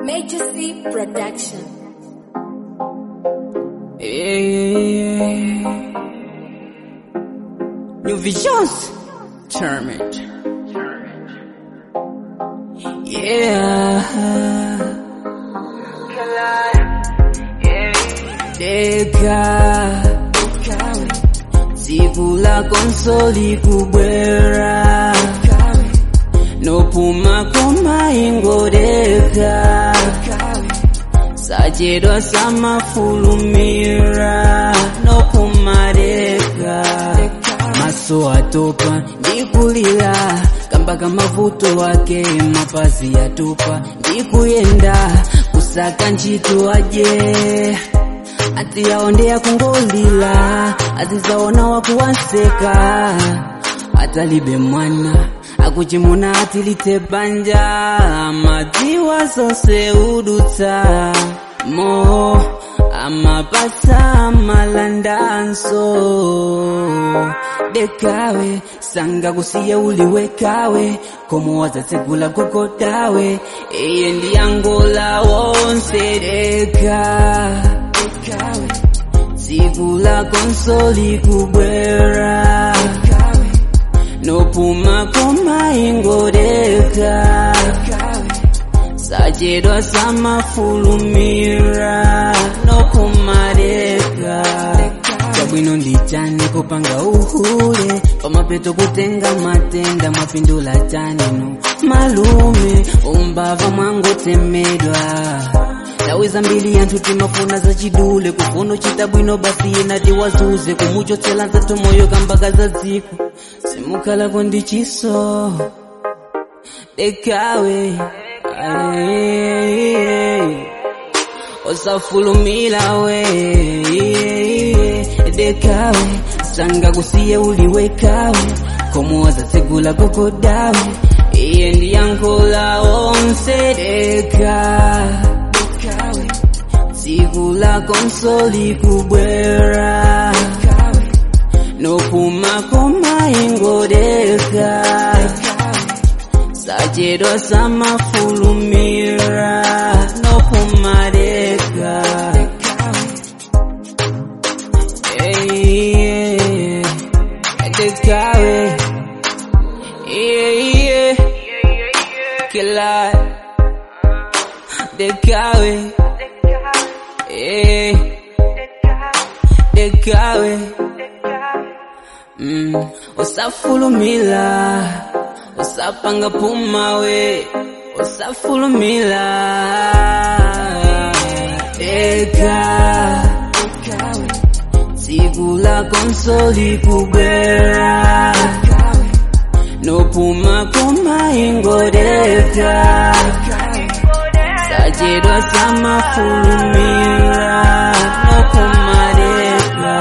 Majesty Production. Hey, New visions, term it. Yeah. Deka Zibu la konsoli kubwera Nopuma koma ingodeka Sajedwa samafulumira Nopumareka Maso atopa ndikulila Kambaka mavuto wake mapazi yatupa Ndikuyenda kusaka ntchito aje ati yaondea kungolila azizaona wakuwaseka atalibe mwana akuchimuna atilite banja madziwa zose udutsa mo amapasa malandanso dekawe sanga kusiya uliwekawe komo wazatsekula gogodawe iye ndiyangola wonse deka dekawe tsiku la konsoli kubwera nopuma koma ingodeka sajedwa samafulumira nokumadeka chabwino ndichani kupanga uhule pamapeto kutenga matenda mwapindula chanino malume umbava mwangotemedwa tawiza mbili yanthu timafuna zachidule kufuno chita bwino basi yenati wazuze kumuchotsela nzathu moyo kambaka za dziko simukhalako ndi chiso dekawe aye, osafulumila we dekawe sanga kusiye uliwekawe komoza tsegula gogodawe iye ndiyankhula onse deka dekawe tsiku la konsoli kubwera nopuma koma ingodeka sajedwa samafulumira nopumadeka Hey, dekawe yeah, kila dekawe Eh, dekawe mm, usafulumila usapanga pumawe usafulumila deka tsiku la konsoli kubwera nopuma koma ingodeka sajedwa samafulumira nokumadeka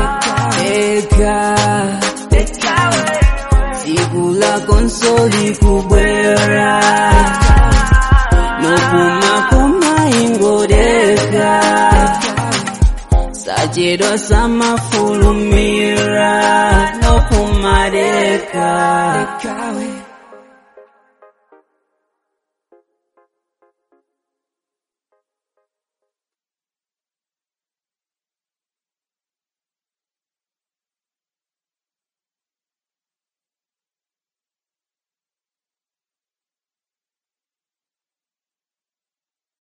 deka tsiku la konsoli kubwera nopuma koma ingodeka sajedwa samafulumira nokumadeka